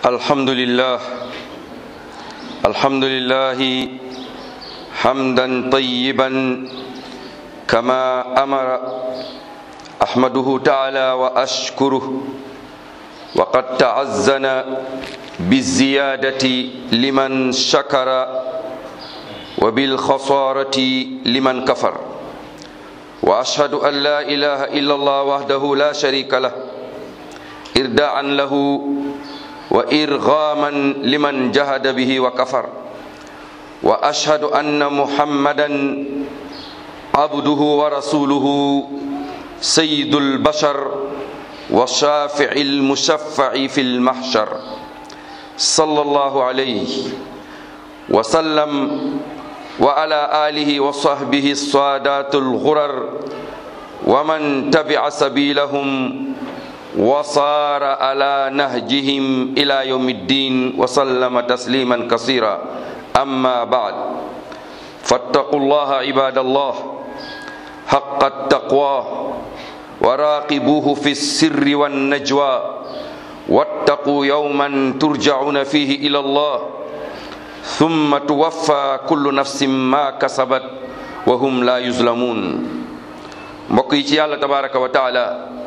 الحمد لله الحمد لله حمدا طيبا كما امر احمده تعالى واشكره وقد تعزن بالزياده لمن شكر وبالخساره لمن كفر واشهد ان لا اله الا الله وحده لا شريك له إرداء له وإرغاما لمن جهد به وكفر وأشهد أن محمدا عبده ورسوله سيد البشر والشافع المشفع في المحشر صلى الله عليه وسلم وعلى آله وصحبه الصادات الغرر ومن تبع سبيلهم وصار على نهجهم إلى يوم الدين وسلم تسليما كثيرا أما بعد فاتقوا الله عباد الله حق التقوى وراقبوه في السر والنجوى واتقوا يوما ترجعون فيه إلى الله ثم توفى كل نفس ما كسبت وهم لا يظلمون مقيتي الله تبارك وتعالى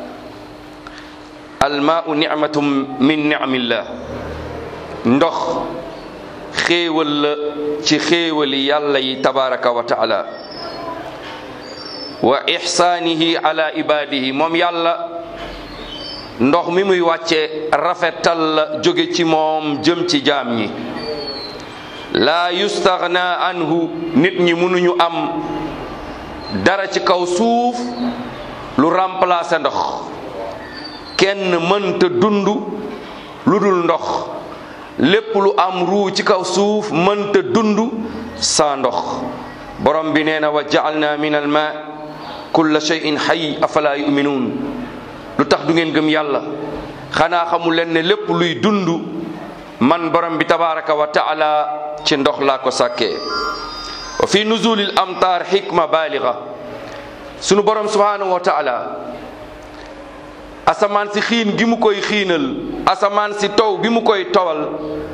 almaau nicmatum min nicmillah ndox xéewal la ci xéewali yàlla yi tabaraka wa taala wa ixsaanihi ala ibadihi moom yàlla ndox mi muy wàcce rafetal la jóge ci moom jëm ci jaam ñi laa yustaxna anhu nit ñi mënuñu am dara ci kaw suuf lu remplacer ndox kenn mënta dund lu dul ndox lépp lu am ruu ci kaw suuf mënta dund saa ndox borom bi nee na wa jaalna min al ma kulla shay'in hayy afala yuminuun lu tax du ngeen gëm yàlla xanaa xamu leen ne lépp luy dund man borom bi tabaraka wa taala ci ndox laa ko sàkkee wa fi nuzulil amtaar xikma baaliga sunu borom subhanahu wa taala asamaan si xiin gi mu koy xiinal asamaan si taw bi mu koy tawal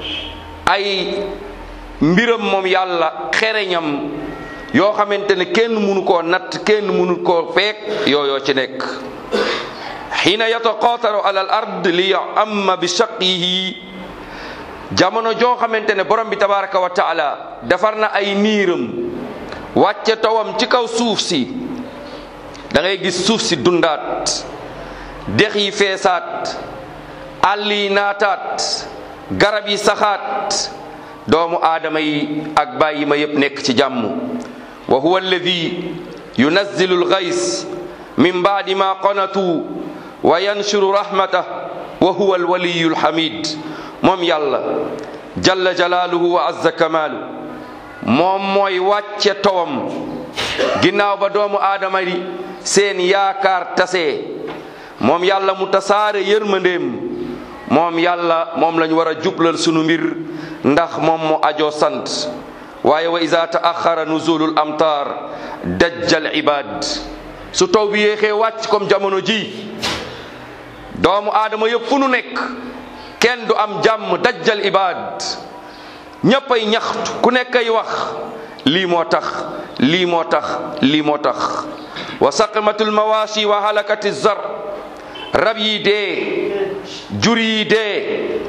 ay mbiram moom yàlla xereñam yoo xamante ne kenn mënu koo natt kenn mënu koo feek yooyoo ci nekk xiina yataqaataru ala al ard li amma bi shaqihi jamono joo xamante ne borom bi tabaraka wa taala defar na ay niiram wàcce tawam ci kaw suuf si da ngay gis suuf si dundaat dex yi feesaat àll yi naataat garab yi saxaat doomu aadama yi ak bàyyi ma yépp nekk ci jàmm wa huwa alladi yunazzilu algays min baadi ma qanatu wa yanshuru rahmatah wa huwa alwaliyu alhamid moom yàlla jalla jalaaluhu wa azza kamaalu moom mooy wàcce towam ginnaaw ba doomu aadama yi seen yaakaar tasee moom yàlla mu tasaare yërmandeem moom yàlla moom lañ war a jublal sunu mbir ndax moom mu ajoo sant waaye wa iza taaxara nuzulul amtaar dajjal ibad su taw bi yéexee wàcc comme jamono ji doomu aadama yëpp fu nu nekk kenn du am jàmm dajjal ibad ñépp ay ñaxtu ku nekk ay wax lii moo tax lii moo tax lii moo tax wa saqmatul mawashi wa halakati zar rab yi dee jur yi dee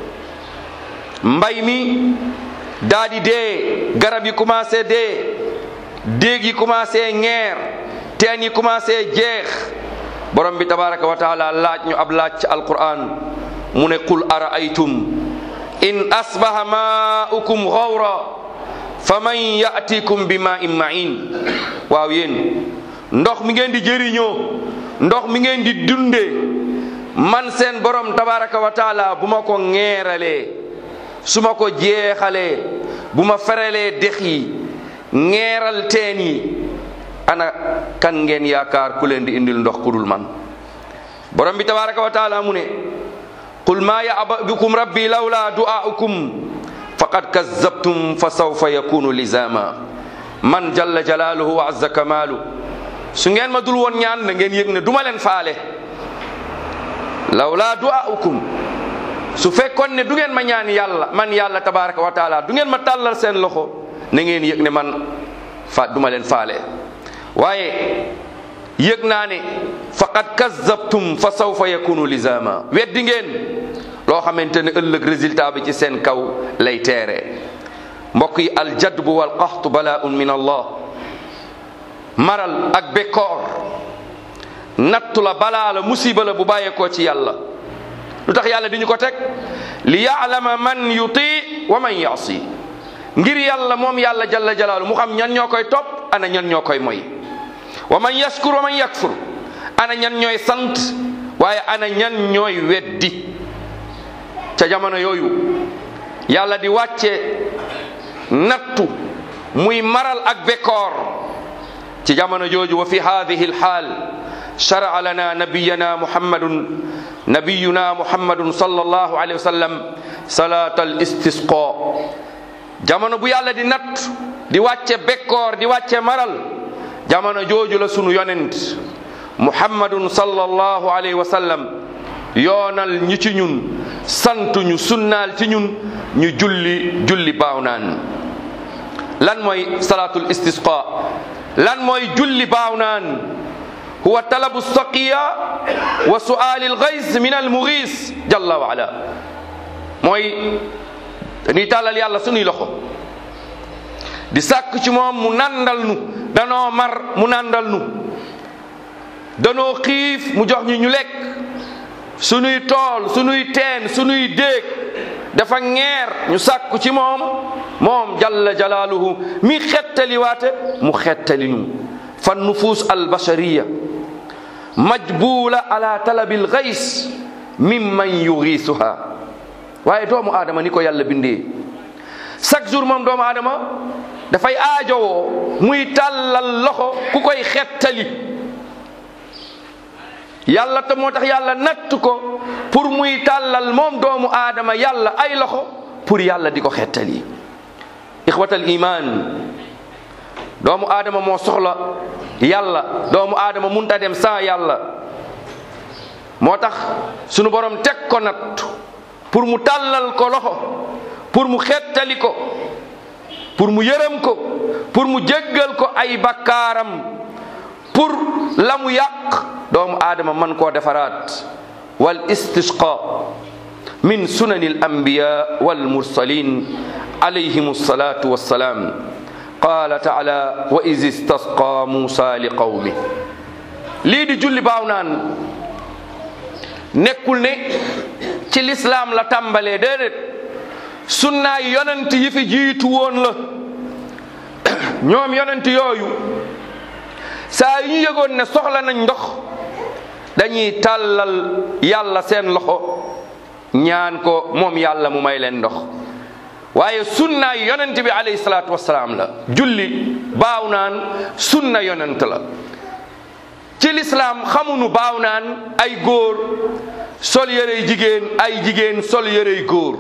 mbay mi daa di dee garab yi commencé dee déeg yi commencé ŋeer teen yi commencé jeex borom bi tabaraka wa taala laaj ñu ab laaj ci alquran mu ne qul araaytum in asbaha maaukum gawra fa man yatikum bi ma in main waaw yéen ndox mi ngeen di jëriñoo ndox mi ngeen di dundee man seen borom tabaraka wa taala bu ma ko ŋeeralee su ma ko jeexalee bu ma ferelee dex yi ŋeeral teen yi ana kan ngeen yaakaar ku leen di indil ndox ku dul man borom bi tabaraka wa taala mu ne qul ma yaba bikum rabbi lawla du'aukum faqad kazzabtum fa sawfa yakunu lizama man jalla jalaaluhu wa azza kamaalu su ngeen ma dul woon ñaan na ngeen yëg ne duma leen faale lawla du'aukum su fekkoon ne du ngeen ma ñaan yàlla man yàlla tabaraka wa taala du ngeen ma tàllal seen loxo na ngeen yëg ne man fa duma leen faale waaye yëg naa ne faqad kazzabtum fa sawfa yakunu lizama weddi ngeen loo xamante ne ëllëg résultat bi ci seen kaw lay teere mbokk yi aljadbu wal qaxtu balaaun min allah maral ak bekkoor nattu la balaa la musiba la bu bàyyeekoo ci yàlla lu tax yàlla di ñu ko teg li yaalama man yuti wa man yaasi ngir yàlla moom yàlla jalla jalaalu mu xam ñan ñoo koy topp ana ñan ñoo koy moy wa man yaskur wa man yakfur ana ñan ñooy sant waaye ana ñan ñooy weddi ca jamono yooyu yàlla di wàcce nattu muy maral ak bekkoor ci jamono jooju wa fi hadihi alxaal shara'a lana nabiyana muhammadun nabiyuna muhammadun sallallahu alayhi wa sallam salat al istisqa jamono bu yàlla di natt di wàcce bekkoor di wàcce maral jamono jooju la sunu yonent muhammadun sallallahu alayhi wa sallam yoonal ñi ci ñun santu ñu sunnaal ci ñun ñu julli julli baaw naan lan mooy salatul istisqa lan mooy julli baaw naan huwa talabu saqiya wa su'ali algays min almughis jalla wa ala mooy dañuy tàllal yàlla sunuy loxo di sàkk ci moom mu nandal nu danoo mar mu nandal nu danoo xiif mu jox ñu ñu lekk sunuy tool sunuy teen sunuy déeg dafa ngeer ñu sàkku ci moom moom jalla jalaaluhu mi xettali waate mu xettali ñu fa nufus albashariya majbula ala talabi algays mimman yugiisuha waaye doomu aadama ni ko yàlla bindee chaque jour moom doomu aadama dafay aajowoo muy tàllal loxo ku koy xettali yàlla te moo tax yàlla natt ko pour muy tàllal moom doomu aadama yàlla ay loxo pour yàlla di ko xettali ixwatal iman doomu aadama moo soxla yàlla doomu aadama munta dem sans yàlla moo tax sunu borom teg ko natt pour mu tàllal ko loxo pour mu xettali ko pour mu yërëm ko pour mu jéggal ko ay bakkaaram pour la mu yàq doomu aadama man koo defaraat wal istisqa min sunani al anbiya wal mursalin alayhim alsalatu wassalaam qala taala wa is istasqa musa li qawmi lii di julli baaw naan nekkul ne ci lislaam la tàmbalee déedéet sunnaay yonent yi fi jiitu woon la ñoom yonent yooyu saa yu ñu yëgoon ne soxla nañ ndox dañuy tàllal yàlla seen loxo ñaan ko moom yàlla mu may leen ndox waaye sunnaay yonent bi alayhi salaatu wassalaam la julli baaw naan sunna yonent la ci lislaam xamunu baaw naan ay góor sol yërey jigéen ay jigéen sol yërey góor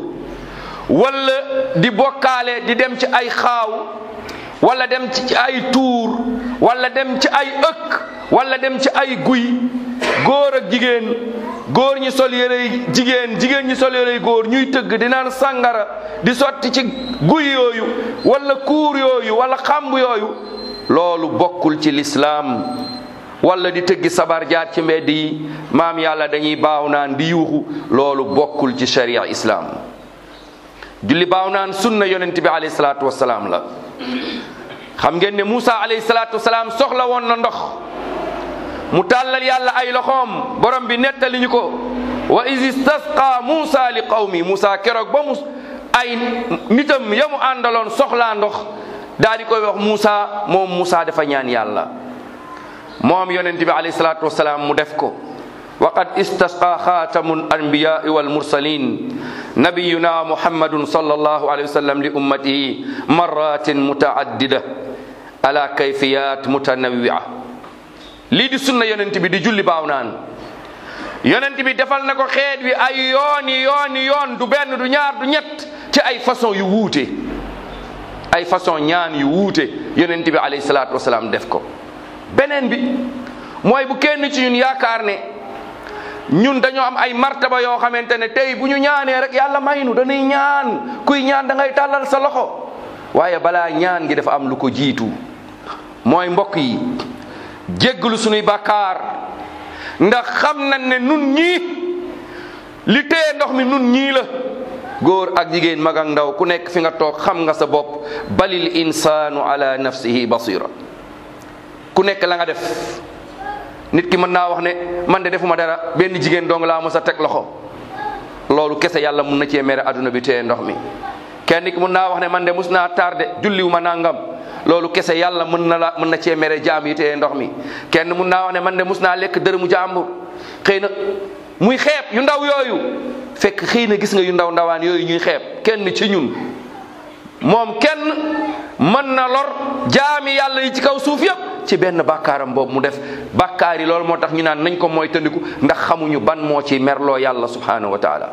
wala di bokkaale di dem ci ay xaaw wala dem ci ay tuur wala dem ci ay ëkk wala dem ci ay guy góor ak jigéen góor ñi sol yërey jigéen jigéen ñi sol yërey góor ñuy tëgg di naan sàngara di sotti ci guy yooyu wala kuur yooyu wala xamb yooyu loolu bokkul ci lislaam wala di tëggi sabar jaar ci mbedd yi maam yàlla dañuy baaw naan di yuuxu loolu bokkul ci sharia islaam julli baaw naan sunna yonent bi alayhi salaatu wasalaam la xam ngeen ne Moussa alayhi salaatu wasalaam soxla woon na ndox mu tàllal yàlla ay loxoom borom bi nettali ñu ko wa is istasqa Moussa li qawmi Moussa keroog ba mu ay nitam ya mu àndaloon soxlaa ndox daal di koy wax Moussa moom Moussa dafa ñaan yàlla moom yonent bi alayhi salaatu wasalaam mu def ko wa qad istasqa xaatamu anbiyai walmursalin nabiyuna muhammadun sallallahu alayhi wa sallam li ummatihi marratin mutaaddida ala kayfiyat mutanawia lii di sunna yonent bi di julli baaw naan yonent bi defal na ko xeet wi ay yooni yooni yoon du benn du ñaar du ñett ci ay façon yu wuute ay façon ñaan yu wuute yonent bi alayhi salaatu wasalaam def ko beneen bi mooy bu kenn ci ñun yaakaar ne ñun dañoo am ay martaba yoo xamante ne tey bu ñu ñaanee rek yàlla may nu dañuy ñaan kuy ñaan da ngay tàllal sa loxo waaye balaa ñaan gi dafa am lu ko jiitu mooy mbokk yi jéggalu sunuy bàkkaar ndax xam nañ ne nun ñii li téye ndox mi nun ñii la góor ak jigéen mag ak ndaw ku nekk fi nga toog xam nga sa bopp balil insaanu ala nafsihi basira ku nekk la nga def nit ki mën naa wax ne man de defuma dara benn jigéen dong laa mos a teg loxo loolu kese yàlla mun na cee mere adduna bi téye ndox mi kenn ki mun naa wax ne man de mus naa tardé julliwu ma nangam loolu kese yàlla mën na la mën na cee mere jaam yi téye ndox mi kenn mun naa wax ne man de mus naa lekk dërëmu jàmbur xëy na muy xeeb yu ndaw yooyu fekk xëy na gis nga yu ndaw ndawaan yooyu ñuy xeeb kenn ci ñun moom kenn mën na lor jaami yàlla yi ci kaw suuf yëpp ci benn bàkkaaram boobu mu def bàkkaar yi loolu moo tax ñu naan nañ ko mooy tëndiku ndax xamuñu ban moo ci merloo yàlla subhanahu wa taala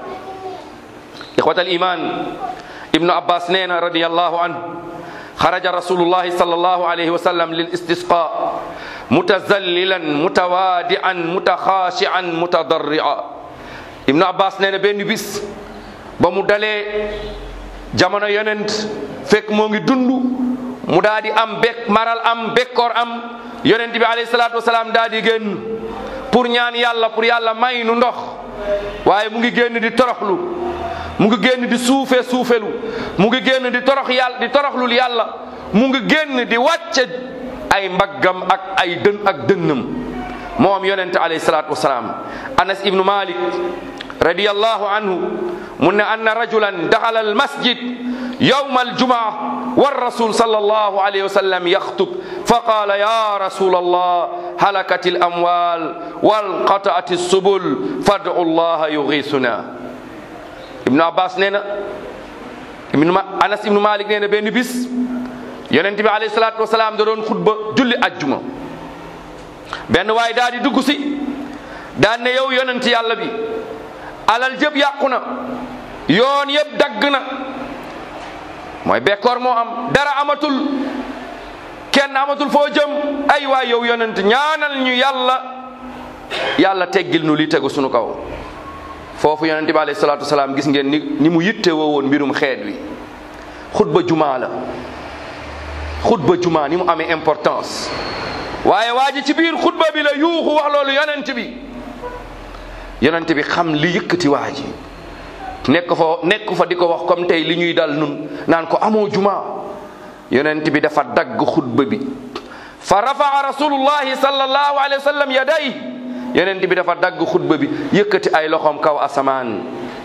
ixwatal iman ibnu abbas nee na radiallahu anhu xaraja rasulullahi sallallahu alayhi wa sallam lil istisqa mutazallilan mutawadian mutaxaashian mutadarria ibnu abbas nee na benn bis ba mu dalee jamono yonent fekk moo ngi dund mu daa di am bek maral am bekkoor am yonent bi alayhi salaatu wasalaam daa di génn pour ñaan yàlla pour yàlla may nu ndox waaye mu ngi génn di toroxlu mu ngi génn di suufe suufelu mu ngi génn di torox yàlla di toroxlul yàlla mu ngi génn di wàcce ay mbaggam ak ay dën ak dënnam moom yonent alayhi salaatu wasalaam anas ibnu malik radiyallahu anhu mu ne anna rajulan daxala al masjid yawma aljumaa والرسول صلى الله عليه وسلم يخطب فقال يا رسول الله هلكت الأموال وانقطعت السبل فادعوا الله يغيثنا ابن عباس نينا ابن أنس ابن مالك نينا بين بس yonent bi alayhi salaatu wasalaam da doon xutba julli ajjuma benn waay daal di dugg si daan ne yow yonent yàlla bi alal jëpp yàqu na yoon yëpp dagg na mooy bekkoor moo am dara amatul kenn amatul foo jëm ay waay yow yonent ñaanal ñu yàlla yàlla teggil nu li tegu sunu kaw foofu yonent bi alayhi salaatu wasalaam gis ngeen ni ni mu yitte woo woon mbirum xeet wi xutba jumaa la xutba jumaa ni mu amee importance waaye waa ji ci biir xutba bi la yuuxu wax loolu yonent bi yonent bi xam li yëkkati waa ji nekk fa nekk fa di ko wax comme tey li ñuy dal nun naan ko amoo jumaa yonent bi dafa dagg xutba bi fa rafaa rasulullahi sallallahu alayhi wa sallam yaday yonent bi dafa dagg xutba bi yëkkati ay loxoom kaw asamaan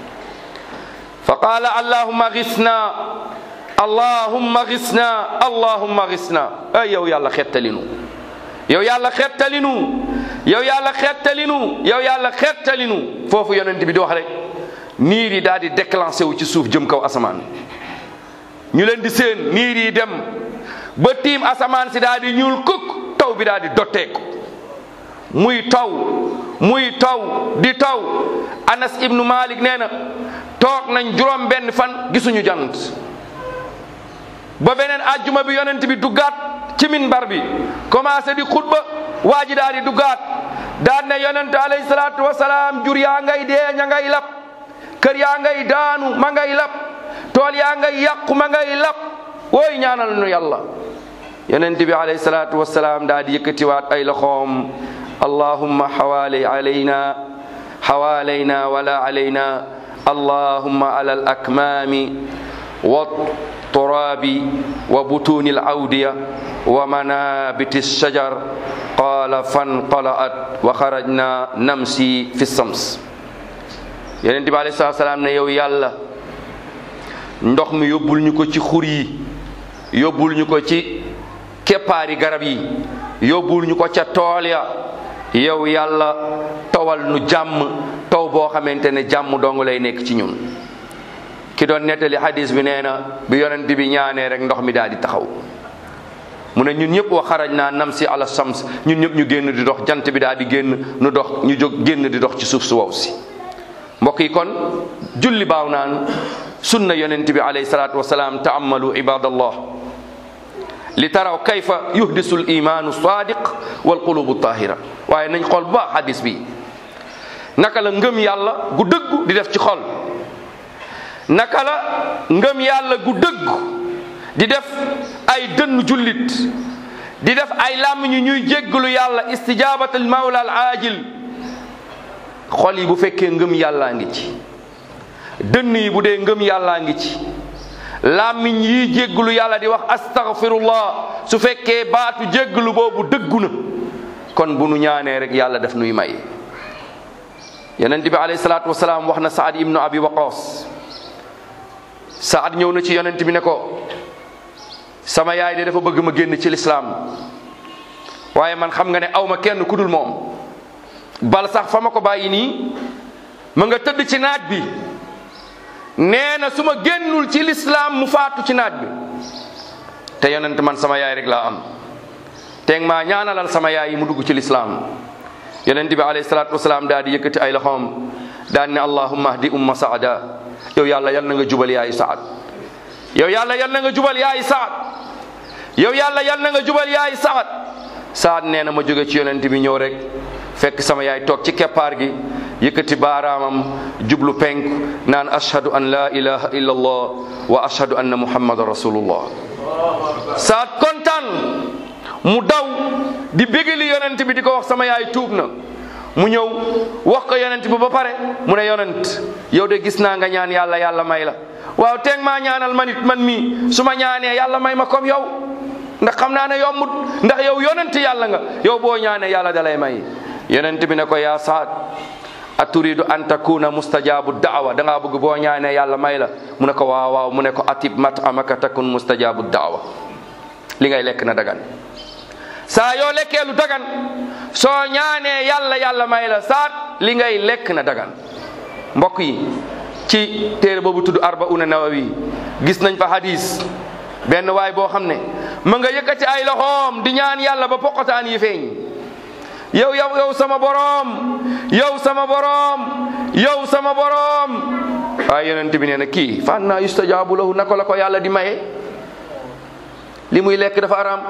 fa qaala allahumma gisna allahumma gisna allahumma gisna ay yow yàlla xettalinu yow yàlla xettalinu yow yàlla xettalinu yow yàlla xettalinu foofu yonent bi di wax rek niir yi daal di déclenché wu ci suuf jëm kaw asamaan ñu leen di seen niir yi dem ba tiim asamaan si daal di ñuul kukk taw bi daal di dotteeku muy taw muy taw di taw anas ibnu malik nee na toog nañ juróom benn fan gisuñu jant ba beneen ajjuma bi yonent bi duggaat ci minbar bi commencé di xutba waa ji daal di duggaat daan ne yonent alayhi salaatu wasalaam jur yaa ngay dee ña ngay lap kër yaa ngay daanu ma ngay lap tool yaa ngay yàqu ma ngay lap wooy ñaanal nu yàlla yonent bi alayhi salaatu wasalaam daal di yëkkatiwaat ay loxoom allahumma xawaali alayna xawaalayna wala alayna allahumma ala al akmaami wa turabi wa butuni al awdiya wa manabiti alshajar qala fanqala'at wa xarajna namsi fi sams yonent bi alayhi salaatu salaam ne yow yàlla ndox mi yóbbul ñu ko ci xur yi yóbbul ñu ko ci keppaari garab yi yóbbul ñu ko ca tool ya yow yàlla tawal nu jàmm taw boo xamante ne jàmm dong lay nekk ci ñun ki doon nettali hadis bi nee na bi yonent bi ñaanee rek ndox mi daal di taxaw mu ne ñun ñëpp wa xaraj naa nam si ala sams ñun ñëpp ñu génn di dox jant bi daal di génn nu dox ñu jóg génn di dox ci suuf su wow si mbokk yi kon julli baaw naan sunna yonent bi alayhi salaatu wasalaam taamalu ibadallah li taraw kayfa yuhdisu l imaanu sadiq wal qulubu tahira waaye nañ xool bu baax hadis bi naka la ngëm yàlla gu dëggu di def ci xol naka la ngëm yàlla gu dëggu di def ay dënn jullit di def ay làmmiñ ñuy jéggalu yàlla istijaabatul mawla al aajil xol yi bu fekkee ngëm yàllaa ngi ci dënn yi bu dee ngëm yàllaa ngi ci làmmiñ yi jéggalu yàlla di wax astaghfirullah su fekkee baatu jéggalu boobu dëggu na kon bu nu ñaanee rek yàlla def nuy may yonent bi alayhi salaatu wasalaam wax na saad ibnu abi waqas saad ñëw na ci yonent bi ne ko sama yaay de dafa bëgg ma génn ci lislaam waaye man xam nga ne aw ma kenn ku dul moom bal sax fa ma ko bàyyi nii ma nga tëdd ci naaj bi nee na su ma génnul ci lislaam mu faatu ci naaj bi te yonent man sama yaay rek laa am teeg maa ñaanalal sama yaay yi mu dugg ci lislaam yonent bi alayhi salaatu wasalaam daal di yëkkati ay loxoom daal ne allahumma ahdi umma saada yow yàlla yal na nga jubal yaayu saad yow yàlla yal na nga jubal yaayu saad yow yàlla yal na nga jubal yaayu saad saad nee na ma jóge ci yonent bi ñëw rek fekk sama yaay toog ci keppaar gi yëkkati baaraamam jublu penk naan ashhadu an la ilaha illa allah wa ashhadu anna muhammadan rasulullah saad kontaan mu daw di bégali yonent bi di ko wax sama yaay tuub na mu ñëw wax ko yonent bi ba pare mu ne yonent yow de gis naa nga ñaan yàlla yàlla may la waaw teeg maa ñaanal man it man mii su ma ñaanee yàlla may ma comme yow ndax xam naa ne yombut ndax yow yonent yàlla nga yow boo ñaanee yàlla dalay may yonent bi ne ko yaa saad a turidu an takuna mustajabu daawa da ngaa bëgg boo ñaanee yàlla may la mu ne ko waaw waaw mu ne ko atib mat amaka takun mustajabu daawa li ngay lekk na dagan saa yoo lekkee lu dagan soo ñaanee yàlla yàlla may la saat li ngay lekk na dagan mbokk yi ci téere boobu tudd arbauna nawawi gis nañ fa hadis benn waay boo xam ne ma nga yëkkati ay loxoom di ñaan yàlla ba poqotaan yi feeñ yow yow yow sama boroom yow sama boroom yow sama boroom waaye yonent bi nee na kii fa anna yustajabu lahu naka la ko yàlla di maye li muy lekk dafa araam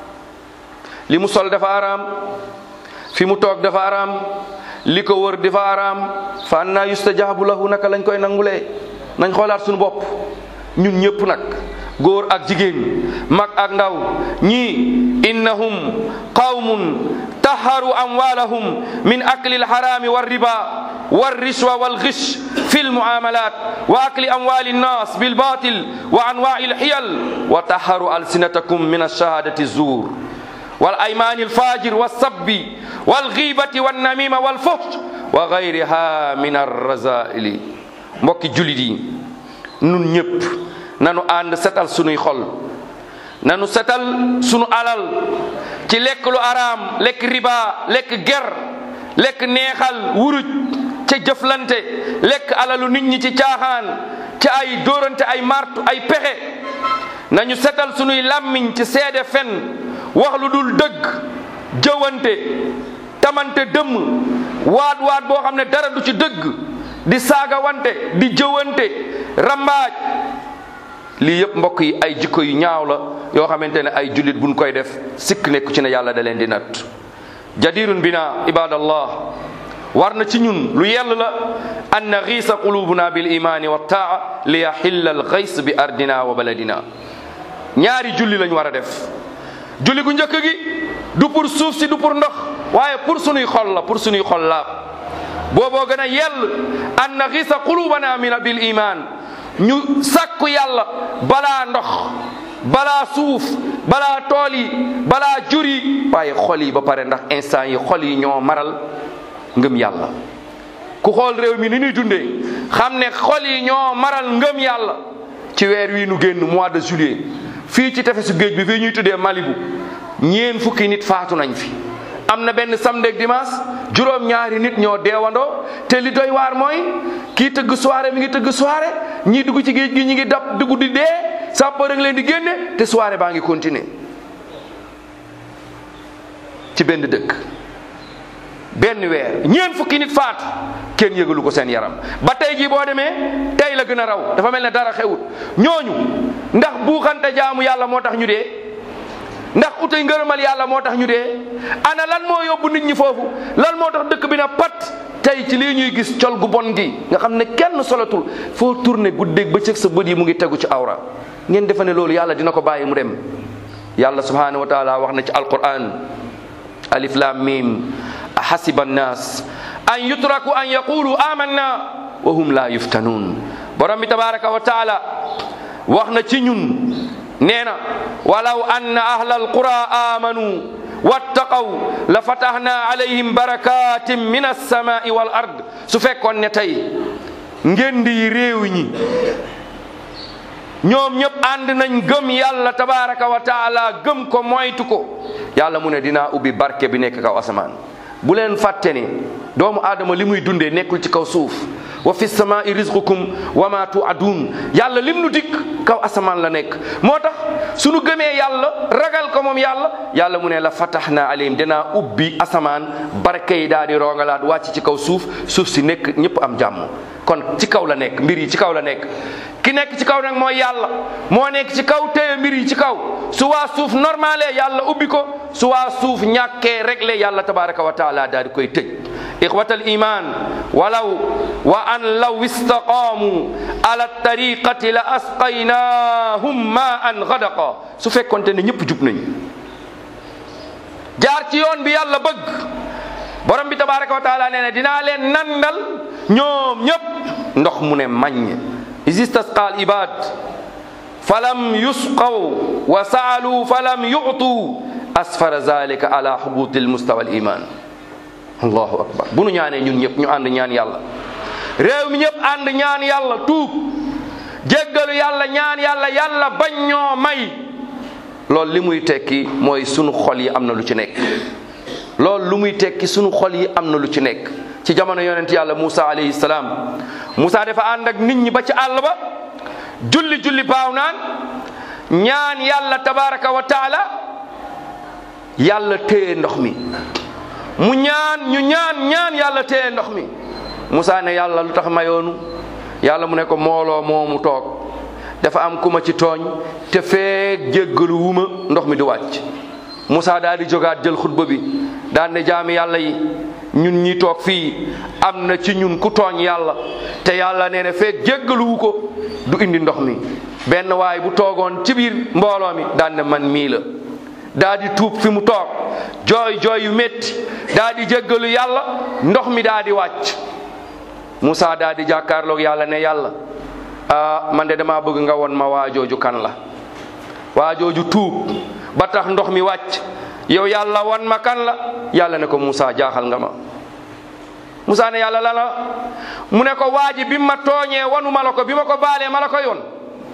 li mu sol dafa araam fi mu toog dafa araam li ko wër dafa araam fa anna yustajabu lahu naka lañ koy nangulee nañ xoolaat suñu bopp ñun ñëpp nag góor ak jigéen mag ak ndaw ñii innahum qawmun taharu amwalahum min akli alharami walriba والرشوة والغش في المعاملات وأكل أموال الناس بالباطل وأنواع الحيل وطهروا ألسنتكم من الشهادة الزور والأيمان الفاجر والسب والغيبة والنميمة والفحش وغيرها من الرذائل mbokki jullit yi nun ñëpp nanu ànd setal sunuy xol nanu setal sunu alal ci lekk lu araam lekk riba lekk ger lekk neexal wuruj ca jëflante lekk alalu nit ñi ci caaxaan ci ay dóorante ay martu ay pexe nañu setal sunuy làmmiñ ci seede fen wax lu dul dëgg jëwante tamante dëmm waat waat boo xam ne dara du ci dëgg di saaga wante di jëwante rambaaj lii yëpp mbokk yi ay jikko yu ñaaw la yoo xamante ne ay jullit buñ koy def sikk nekku ci ne yàlla da leen di natt jadirun bina ibadallah war na ci ñun lu yell la an naxiisa qulubuna bil imani wa taa li yaxilla al xays bi ardina wa baladina ñaari julli lañ war a def julli gu njëkk gi du pour suuf si du pour ndox waaye pour sunuy xol la pour sunuy xol la booboo gën a yell an naxiisa qulubana min bil iman ñu sàkku yàlla balaa ndox balaa suuf balaa tool yi balaa jur yi waaye xol yi ba pare ndax instant yi xol yi ñoo maral ngëm yàlla ku xool réew mi ni ñuy dundee xam ne xol yi ñoo maral ngëm yàlla ci weer wii nu génn mois de juillet fii ci tefesu géej bi fii ñuy tuddee Malibu ñeen fukki nit faatu nañ fi am na benn samedi ak dimanche juróom ñaari nit ñoo deewandoo te li doy waar mooy kii tëgg soirée mi ngi tëgg soirée ñii dugg ci géej gi ñi ngi dab dugg di dee sapeur rek leen di génne te soirée baa ngi continuer ci benn dëkk benn weer ñeen fukki nit faatu kenn yëgalu ko seen yaram ba tey jii boo demee tey la gën a raw dafa mel ne dara xewut ñooñu ndax buuxante jaamu yàlla moo tax ñu dee ndax utay ngërëmal yàlla moo tax ñu dee ana lan moo yóbbu nit ñi foofu lan moo tax dëkk bi na pat tey ci lii ñuy gis col gu bon gi nga xam ne kenn solatul foo tourné guddeeg bëccëg sa bët yi mu ngi tegu ci awra ngeen defe ne loolu yàlla dina ko bàyyi mu dem yàlla subhanahu wa taala wax na ci alquran alif lam mim ahasiba annas an yutraku an yaqulu amanna wa hum la yuftanun borom bi tabaraka wa taala wax na ci ñun nee na walaw anna ahla alqura amanu wattaqaw la fatahna alayhim barakatin min alsamai wal ard su fekkoon ne tey ngeen di réew ñi ñoom ñëpp ànd nañ gëm yàlla tabaraka wa taala gëm ko moytu ko yàlla mu ne dinaa ubbi barke bi nekk kaw asamaan bu leen fàtte ni doomu aadama li muy dundee nekkul ci kaw suuf wa fi samaai rizqukum wa ma tuadun yàlla lim nu dikk kaw asamaan la nekk moo tax sunu gëmee yàlla ragal ko moom yàlla yàlla mu ne la fatahna alayhim dinaa ubbi asamaan barke yi daal di rongalaat wàcc ci kaw suuf suuf si nekk ñëpp am jàmm kon ci kaw la nekk mbir yi ci kaw la nekk ki nekk ci kaw nag mooy yàlla moo nekk ci kaw téye mbir yi ci kaw su waa suuf normalé yàlla ubbi ko su waa suuf ñàkkee réglé yàlla tabaraka wa taala daal di koy tëj ixwat al iman walaw wa an law istaqaamu ala tariqati la asqaynahum ma an gadaqa su fekkonte ne ñëpp jub nañ jaar ci yoon bi yàlla bëgg borom bi tabaraka wa taala nee na dinaa leen nandal ñoom ñëpp ndox mu ne maññ is istasqa al ibad falam yusqaw wa saalu falam yu'tu asfara zalika ala hubuti almustawa al iman allahu akbar bu nu ñaanee ñun ñëpp ñu ànd ñaan yàlla réew mi ñëpp ànd ñaan yàlla tuub jéggalu yàlla ñaan yàlla yàlla bañ ñoo may loolu li muy tekki mooy sunu xol yi am na lu ci nekk loolu lu muy tekki sunu xol yi am na lu ci nekk ci jamono yonent yàlla Moussa alayhi salaam Moussa dafa ànd ak nit ñi ba ci àll ba julli julli baaw naan ñaan yàlla tabaraka wa taala yàlla téye ndox mi mu ñaan ñu ñaan ñaan yàlla téye ndox mi Moussa ne yàlla lu tax mayoonu yàlla mu ne ko mooloo moomu toog dafa am ku ma ci tooñ te feek jéggalu wuma ndox mi du wàcc Moussa daal di jógaat jël xutba bi daan ne jaami yàlla yi ñun ñi toog fii am na ci ñun ku tooñ yàlla te yàlla nee na feek jéggaluwu ko du indi ndox mi benn waay bu toogoon ci biir mbooloo mi daan ne man mii la daa di tuub fi mu toog jooy jooy yu métti daa di jéggalu yàlla ndox mi daa di wàcc Moussa daa di jàkkaarloog yàlla ne yàlla ah man de damaa bëgg nga won ma waajooju kan la waajooju tuub ba tax ndox mi wàcc yow yàlla wan ma kan la yàlla ne ko Moussa jaaxal nga ma Moussa ne yàlla la la mu ne ko waaji bi ma tooñee wanu ma la ko bi ma ko baalee ma la ko yoon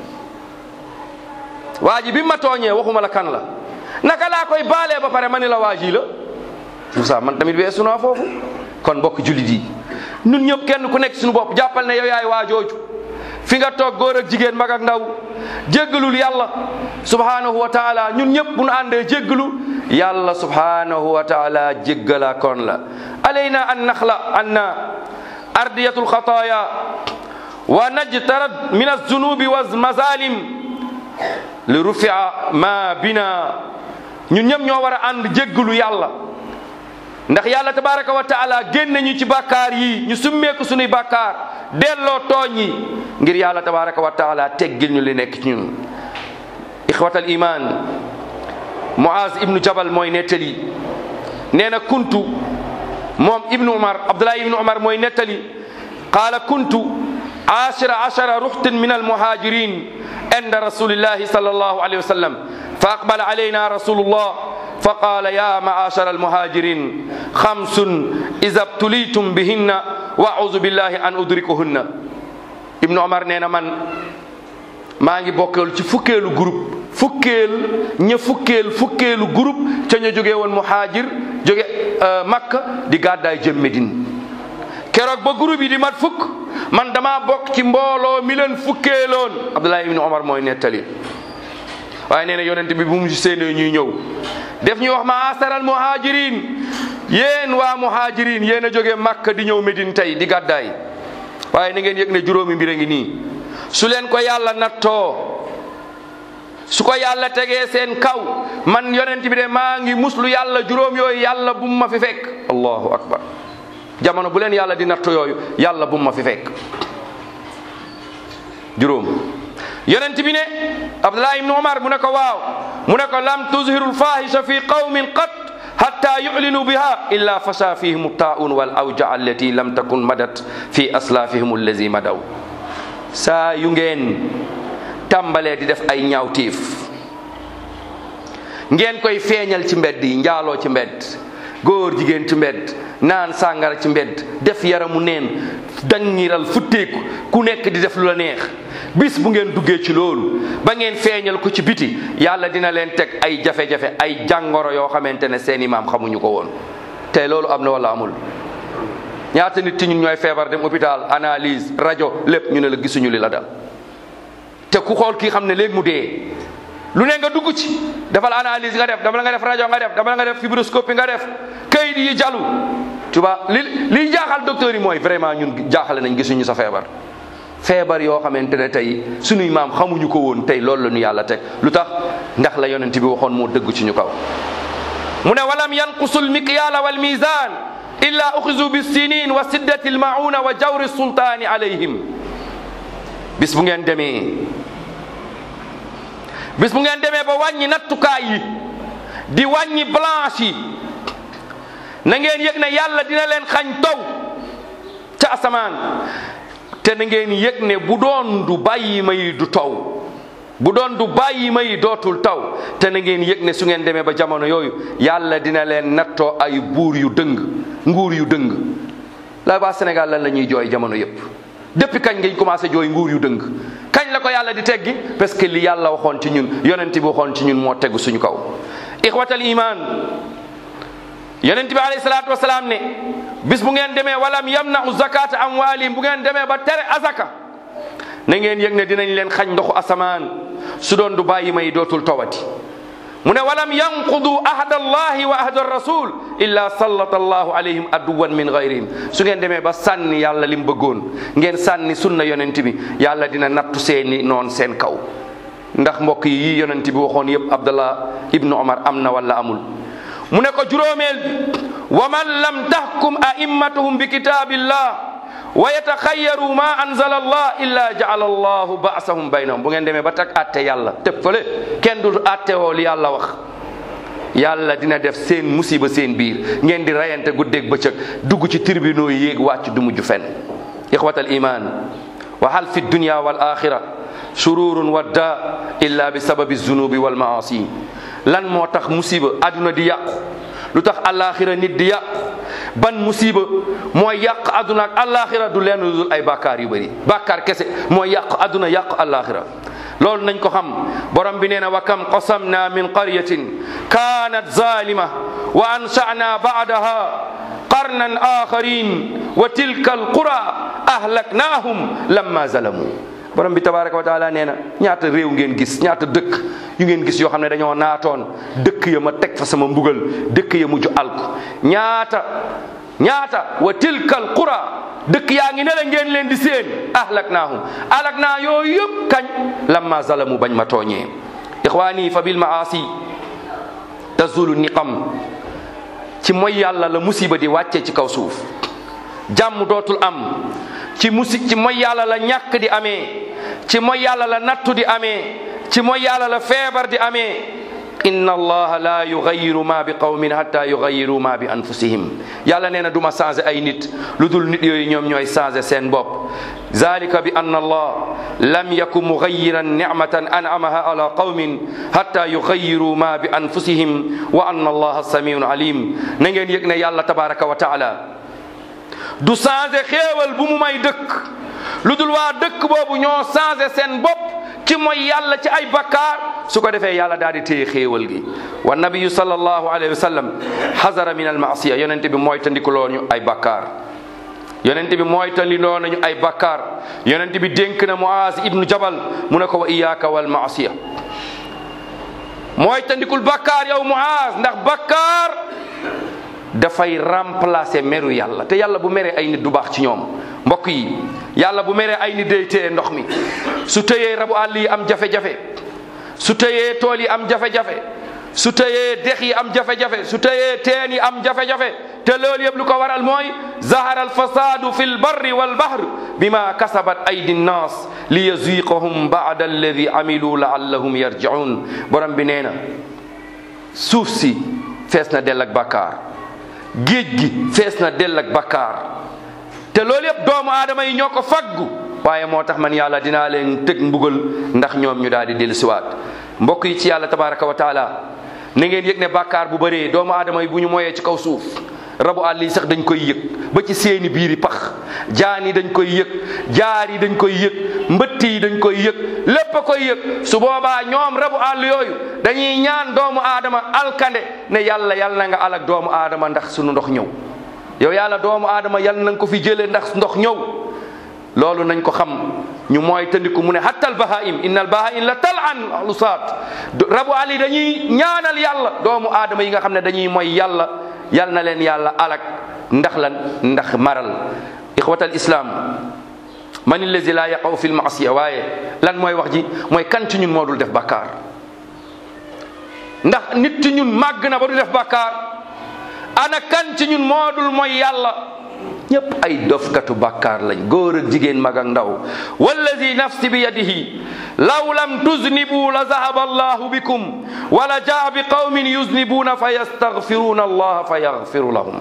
waaji bi ma tooñee waxuma la kan la naka laa koy baalee ba pare ma ni la waaji la Moussa man tamit weesu naa foofu kon mbokk jullit yi ñun ñëpp kenn ku nekk suñu bopp jàppal ne yow yaay waajooju fi nga toog góor ak jigéen mag ak ndaw jéggalul yàlla subhanahu wa taala ñun ñëpp bu ñu àndee jéggalu yàlla subhanahu wa taala jéggala kon la alayna an naxla anna ardiyatu lxataaya wa najtarad min alzunubi wa mazalim li rufia ma bina ñun ñëpp ñoo war a ànd jéggalu yàlla ndax yàlla tabaraka wa taala génne ñu ci bàkkaar yi ñu summeeku sunuy bàkkaar delloo tooñ yi ngir yàlla tabaraka wa taala teggil ñu li nekk ci ñun ixwatal iman Muaz ibnu Jabal mooy nettali nee na kuntu moom ibnu Umar Abdullah ibnu Umar mooy nettali qaala kuntu ashira ashara ruxtin min almuhajirin inda rasulillahi sallallahu alayhi wa sallam fa aqbala alayna rasulullah فقال يا معاشر المهاجرين خمس إذا ابتليتم بهن وأعوذ بالله أن أدركهن ابن عمر نينا من maa ngi bokkeel ci fukkeelu groupe fukkeel ña fukkeel fukkeelu groupe ca ña jógee woon muhaajir jóge makka di gàddaay jëm Medine keroog ba groupe yi di mat fukk man dama bokk ci mbooloo mi leen fukkeeloon Abdullah ibn Omar mooy nettali waaye nee na yonent bi bu mu séenee ñuy ñëw def ñu wax ma asaral muhajirin yéen waa muhajirin yéen a jógee Makka di ñëw Medine tey di gàddaay waaye na ngeen yëg ne juróomi mbir a ngi nii su leen ko yàlla nattoo su ko yàlla tegee seen kaw man yonent bi de maa ngi muslu yàlla juróom yooyu yàlla bu ma fi fekk allahu akbar jamono bu leen yàlla di nattu yooyu yàlla bu ma fi fekk juróom yonent bi ne abdullah ibnu umar mu ne ko waaw mu ne ko lam tuzhiru lfahisha fi qawmin qat hatta yu'linu biha illa fasha fihim taa'un wal awja allati lam takun madat fi aslafihim allazi madaw saa yu ngeen tàmbalee di def ay ñaawtiif ngeen koy feeñal ci mbedd yi njaaloo ci mbedd góor jigéen ci mbedd naan sàngara ci mbedd def yaramu neen dangiral futteeku ku nekk di def lu la neex bis bu ngeen duggee ci loolu ba ngeen feeñal ko ci biti yàlla dina leen teg ay jafe-jafe ay jàngoro yoo xamante ne seeni maam xamuñu ko woon te loolu am na wala amul ñaata nit ci ñun ñooy feebar dem hôpital analyse rajo lépp ñu ne la gisuñu li la dal te ku xool kii xam ne léegi mu dee lu ne nga dugg ci defal analyse nga def dama la nga def rajo nga def dama la nga def fibroscopie nga def kayit yi jalu tu vois li liy jaaxal docteur yi mooy vraiment ñun jaaxale nañ gisuñu sa feebar feebar yoo xamante ne tey sunuy maam xamuñu ko woon tey loolu la ñu yàlla teg lu tax ndax la yonent bi waxoon moo dëgg ci ñu kaw mu ne walam yanqusu lmiqyaala walmisan illa uxizu bissinin wa siddati almauna wa jawri sultaani alayhim bis bu ngeen demee bis bu ngeen demee ba wàññi nattukaay yi di wàññi blanche yi na ngeen yëg ne yàlla dina leen xañ taw ca asamaan te na ngeen yëg ne bu doon du bàyyi ma yi du taw bu doon du bàyyi ma yi dootul taw te na ngeen yëg ne su ngeen demee ba jamono yooyu yàlla dina leen nattoo ay buur yu dëng nguur yu dëng la waa Sénégal lan la ñuy jooy jamono yépp depuis kañ ngañ commencé jooy nguur yu dëng kañ la ko yàlla di teggi parce que li yàlla waxoon ci ñun yonent bi waxoon ci ñun moo tegu suñu kaw ixwatal iman yonent bi alayhi salaatu wasalaam ne bis bu ngeen demee walam yamna'u zakata amwalihim bu ngeen demee ba tere azaka na ngeen yëg ne dinañ leen xañ ndoxu asamaan su doon du bàyyi may dootul tawati mu ne walam yanqudu ahda allahi wa ahda rasul illa sallata allahu alayhim aduwan min gayrihim su ngeen demee ba sànni yàlla lim bëggoon ngeen sànni sunna yonent bi yàlla dina nattu seeni noon seen kaw ndax mbokk yi yii yonent bi waxoon yëpp abdallah ibnu omar am na wala amul mu ne ko juróomeel bi wa man lam tahkum a'immatuhum bi kitabillah wa yataxayyaru ma anzala allah illa jaala allahu baasahum baynahum bu ngeen demee ba tag atte yàlla tëb fële kenn du atte woo li yàlla wax yàlla dina def seen musiba seen biir ngeen di rayante guddeeg bëccëg dugg ci tribunaux yi yéeg wàcc du mujj fenn ixwat al iman wa hal fi dunya wal axira sururun wadda illa bi sababi zunubi wal maasi lan moo tax musiba aduna di yàqu lu tax alaxira nit di yàqu ban musiba mooy yàq aduna ak alaxira du leen dul ay bàkkaar yu bëri bàkkaar kese mooy yàq aduna yàq alaxira loolu nañ ko xam borom bi nee na wa kam qasamna min qaryatin kanat zalima wa ansha'na ba'daha qarnan akharin wa tilka alqura ahlaknahum lamma zalamu borom bi tabaraka wa taala nee na ñaata réew ngeen gis ñaata dëkk yu ngeen gis yoo xam ne dañoo naatoon dëkk ya ma teg fa sama mbugal dëkk ya mujj alku ñaata ñaata wa tilkal qura dëkk yaa ngi ne la ngeen leen di seen ahlaknaahum alak naa yooyu yëpp kañ lamma zalamu bañ ma tooñee ixwaani fa bil maasi tazulu niqam ci mooy yàlla la musiba di wàcce ci kaw suuf jàmm dootul am ci musi ci mooy yàlla la ñàkk di amee ci mooy yàlla la nattu di amee ci mooy yàlla la feebar di amee inna allaha la yugayiru ma bi qawmin hatta yugayiru ma bi anfusihim yàlla nee na du ma changé ay nit lu dul nit yooyu ñoom ñooy changé seen bopp zalika bi anna allah lam yaku mugayiran nicmatan an'amaha ala qawmin hatta yugayiru ma bi anfusihim wa anna allaha samiun alim na ngeen yëg ne yàlla tabaraka wa taala du changé xéewal bu mu may dëkk lu dul waa dëkk boobu ñoo changé seen bopp ci mooy yàlla ci ay bakkaar su ko defee yàlla daal di téye xéewal gi wa nabiyu sallallahu alayhi wa sallam xazara min al maasiya yonente bi mooy tandikuloo ñu ay bakkaar yonente bi mooy tandiloo nañu ay bakkaar yonente bi dénk na muaz ibnu jabal mu ne ko wa iyaaka wal maasiya mooy tandikul bakkaar yow muaz ndax bakkaar dafay remplacer meru yàlla te yàlla bu meree ay nit du baax ci ñoom mbokk yi yàlla bu meree ay nit day téye ndox mi su tëyee rabu àll yi am jafe-jafe su tëyee tool yi am jafe-jafe su tëyee dex yi am jafe-jafe su tëyee teen yi am jafe-jafe te loolu yëpp lu ko waral mooy zahara alfasadu fi lbarri walbahr bima kasabat aydi nnas li yaziqahum bada alladi amilu laallahum yarjiun borom bi nee na suuf si fees na dell ak bakkaar géej gi fees na dell ak bakkaar te loolu yëpp doomu aadama yi ñoo ko faggu waaye moo tax man yàlla dinaa leen tëg mbugal ndax ñoom ñu daal di dellusiwaat mbokk yi ci yàlla tabaraka wa taala na ngeen yëg ne bàkkaar bu bëree doomu aadama yi bu ñu moyee ci kaw suuf rabu àll yi sax dañ koy yëg ba ci seeni biiri pax jaan yi dañ koy yëg jaar yi dañ koy yëg mbëtt yi dañ koy yëg lépp a koy yëg su boobaa ñoom rabu àll yooyu dañuy ñaan doomu aadama alkande ne yàlla yàlla na nga alak doomu aadama ndax sunu ndox ñëw yow yàlla doomu aadama yàlla na nga ko fi jëlee ndax ndox ñëw loolu nañ ko xam ñu mooy tëndiku mu ne hatta al bahaim inna al bahaim la tal an lusaat rabu àll yi dañuy ñaanal yàlla doomu aadama yi nga xam ne dañuy mooy yàlla yal na leen yàlla alak ndax lan ndax maral ixwatal islam man allazi la yaqaw fi lmaasiya waaye lan mooy wax ji mooy kan ci ñun moo dul def bàkkaar ndax nit ci ñun màgg na ba du def bàkkaar ana kan ci ñun moo dul mooy yàlla ñëpp ay dofkatu bàkkaar lañ góor ak jigéen mag ak ndaw wallazi nafsi bi yadihi law lam tuznibu la zahaba allahu bikum wala jaa bi qawmin yuznibuna fa yastaghfiruna allaha fa yaghfiru lahum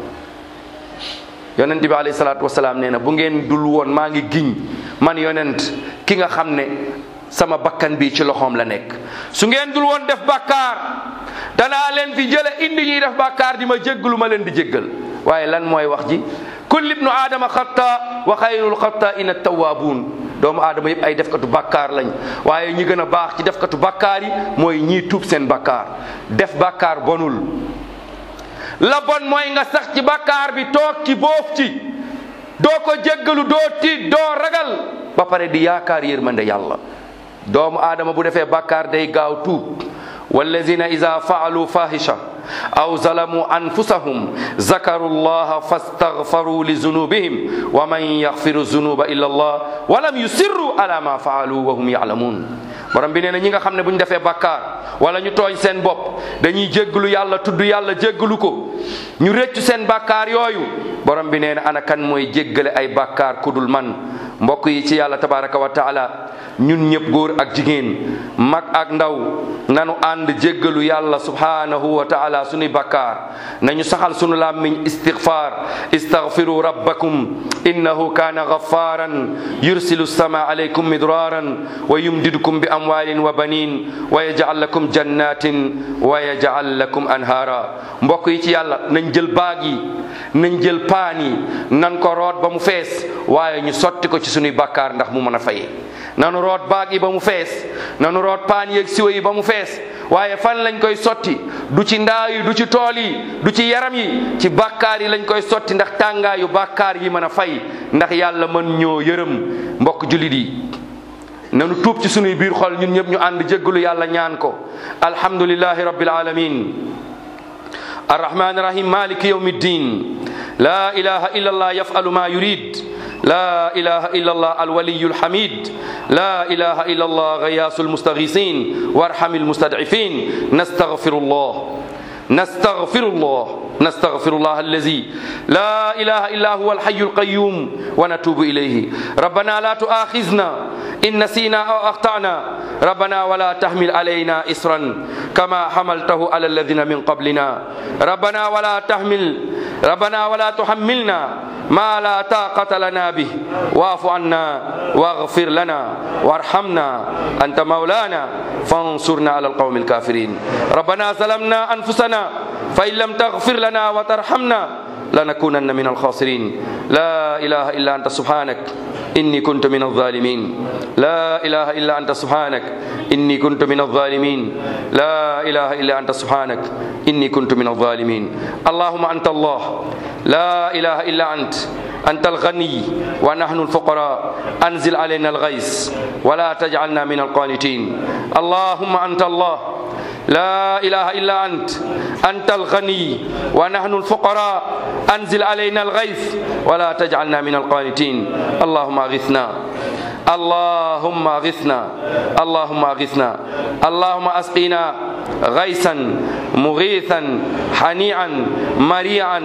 yonent bi alayhi salaatu wasalaam nee na bu ngeen dul woon maa ngi giñ man yonent ki nga xam ne sama bakkan bi ci loxoom la nekk su ngeen dul woon def bàkkaar danaa leen fi jële indi ñuy def bàkkaar di ma jéggalu ma leen di jéggal waaye lan mooy wax ji kullu ibnu aadama xatta wa xayrul xatta ina tawaabuun doomu aadama yëpp ay defkatu bàkkaar lañ waaye ñi gën a baax ci defkatu bàkkaar yi mooy ñii tuub seen bàkkaar def bàkkaar bonul la bon mooy nga sax ci bàkkaar bi toog ci boof ci doo ko jéggalu doo tiit doo ragal ba pare di yaakaar yërmande yàlla doomu aadama bu defee bàkkaar day gaaw tuub wallazina ida faalu fahisha aw zalamu anfusahum zakaru llaha fastaghfaru li zunubihim wa man yaghfiru zunuba illa allah wa lam yusirru ala ma faalu wa hum ya'lamun borom bi nee na ñi nga xam ne bu ñu defee bàkkaar wala ñu tooñ seen bopp dañuy jégglu yàlla tudd yàlla jégglu ko ñu rëccu seen bàkkaar yooyu borom bi nee na ana kan mooy jéggale ay bàkkaar kudul man mbokk yi ci yàlla tabaraka wa taala ñun ñëpp góor ak jigéen mag ak ndaw nanu ànd jéggalu yàlla subhanahu wa taala sunuy bakkaar nañu saxal sunu làmmiñ istighfar istaghfiru rabbakum innahu kana ghafaran yursilu sama alaykum midraran wa yumdidukum bi amwalin wa banin wa yaj'al lakum jannatin wa yaj'al lakum anhara mbokk yi ci yàlla nañ jël baag yi nañ jël paan yi nan ko root ba mu fees waaye ñu sotti ko ci sunuy bakkaar ndax mu mën a fay nanu root baag yi ba mu fees nanu root paan yeeg siwo yi ba mu fees waaye fan lañ koy sotti du ci ndaa yi du ci tool yi du ci yaram yi ci bàkkaar yi lañ koy sotti ndax tàngaayu bàkkaar yi mën a fay ndax yàlla mën ñoo yërëm mbokk jullit yi nanu tuub ci sunuy biir xol ñun ñëpp ñu ànd jéggalu yàlla ñaan ko alhamdulillahi rabbil alamin arrahmani rahim maliki yawmi ddin la ilaha illa allah yafalu ma yurid لا إله إلا الله الولي الحميد لا إله إلا الله غياث المستغيثين وارحم المستضعفين نستغفر الله نستغفر الله نستغفر الله الذي لا إله إلا هو الحي القيوم ونتوب إليه ربنا لا تؤاخذنا إن نسينا أو أخطأنا ربنا ولا تحمل علينا إسرا كما حملته على الذين من قبلنا ربنا ولا تحمل ربنا ولا تحملنا ما لا طاقة لنا به واعف عنا واغفر لنا وارحمنا أنت مولانا فانصرنا على القوم الكافرين ربنا ظلمنا أنفسنا فإن لم تغفر لنا وترحمنا لنكونن من الخاسرين لا إله إلا أنت سبحانك إني كنت من الظالمين لا إله إلا أنت سبحانك إني كنت من الظالمين لا إله إلا أنت سبحانك إني كنت من الظالمين اللهم أنت الله لا إله إلا أنت أنت الغني ونحن الفقراء أنزل علينا الغيث ولا تجعلنا من القانتين اللهم أنت الله لا إله إلا أنت أنت الغني ونحن الفقراء أنزل علينا الغيث ولا تجعلنا من القانتين اللهم أغثنا اللهم اغثنا اللهم اغثنا اللهم اسقنا غيثا مغيثا حنيعا مريعا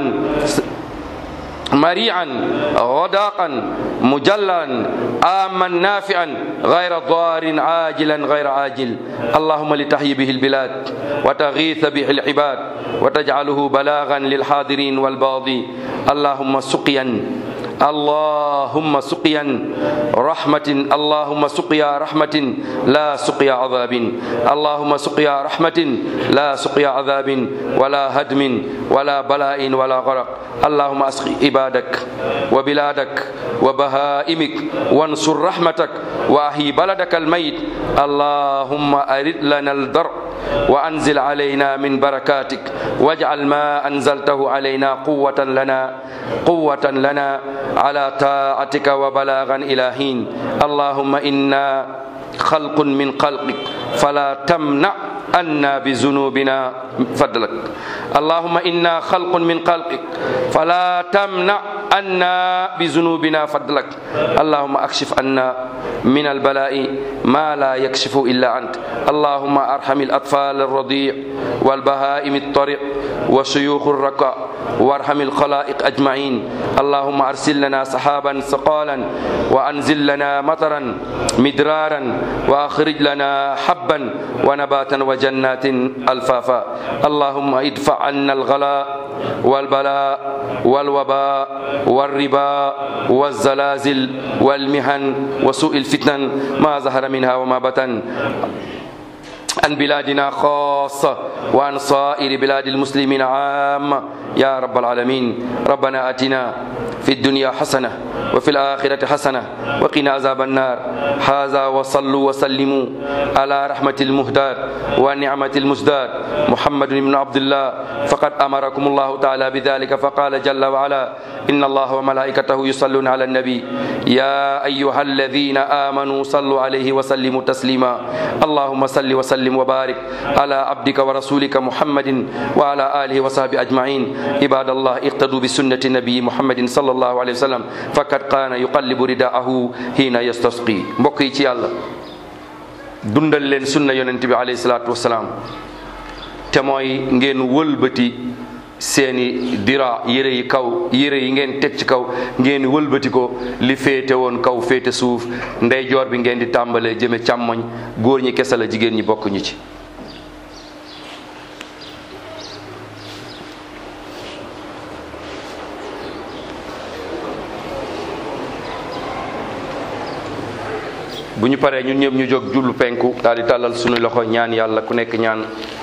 مريعا غداقا مجلا آما نافعا غير ضار عاجلا غير عاجل اللهم لتحيي به البلاد وتغيث به العباد وتجعله بلاغا للحاضرين والباضي اللهم سقيا اللهم سقيا رحمة اللهم سقيا رحمة لا سقيا عذاب اللهم سقيا رحمة لا سقيا عذاب ولا هدم ولا بلاء ولا غرق اللهم اسق عبادك وبلادك وبهائمك وانصر رحمتك واحي بلدك الميت اللهم ارد لنا الدرء وانزل علينا من بركاتك واجعل ما انزلته علينا قوة لنا قوة لنا على طاعتك وبلاغا الى حين اللهم انا خلق من خلقك فلا تمنع عنا بذنوبنا فضلك اللهم انا خلق من خلقك فلا تمنع عنا بذنوبنا فضلك اللهم اكشف عنا من البلاء ما لا يكشف الا انت اللهم ارحم الاطفال الرضيع والبهائم الطريق وشيوخ الركع وارحم الخلائق اجمعين اللهم ارسل لنا سحابا ثقالا وانزل لنا مطرا مدرارا واخرج لنا حبا ونباتا وجنات الفافا اللهم ادفع عنا الغلاء والبلاء والوباء والربا والزلازل والمحن وسوء الفتن ما ظهر منها وما بطن عن بلادنا خاصة وعن صائر بلاد المسلمين عامة يا رب العالمين ربنا آتنا في الدنيا حسنة وفي الآخرة حسنة وقنا عذاب النار هذا وصلوا وسلموا على رحمة المهداد ونعمة المزداد محمد بن عبد الله فقد أمركم الله تعالى بذلك فقال جل وعلا إن الله وملائكته يصلون على النبي يا أيها الذين آمنوا صلوا عليه وسلموا تسليما اللهم صل وسلم وبارك على عبدك ورسولك محمد وعلى آله وصحبه أجمعين عباد الله اقتدوا بسنة النبي محمد صلى الله عليه وسلم فقد كان يقلب رداءه حين يستسقي mbokk yi ci yàlla dundal leen sunna yonent bi alayhi salaatu wasalaam te mooy ngeen wëlbati seeni dira yére yi kaw yére yi ngeen teg ci kaw ngeen wëlbati ko li féete woon kaw féete suuf ndeyjoor bi ngeen di tàmbalee jëme càmmoñ góor ñi kese la jigéen ñi bokk ñu ci bu ñu paree ñun ñëpp ñu jóg jullu penku daal di tàllal suñu loxo ñaan yàlla ku nekk ñaan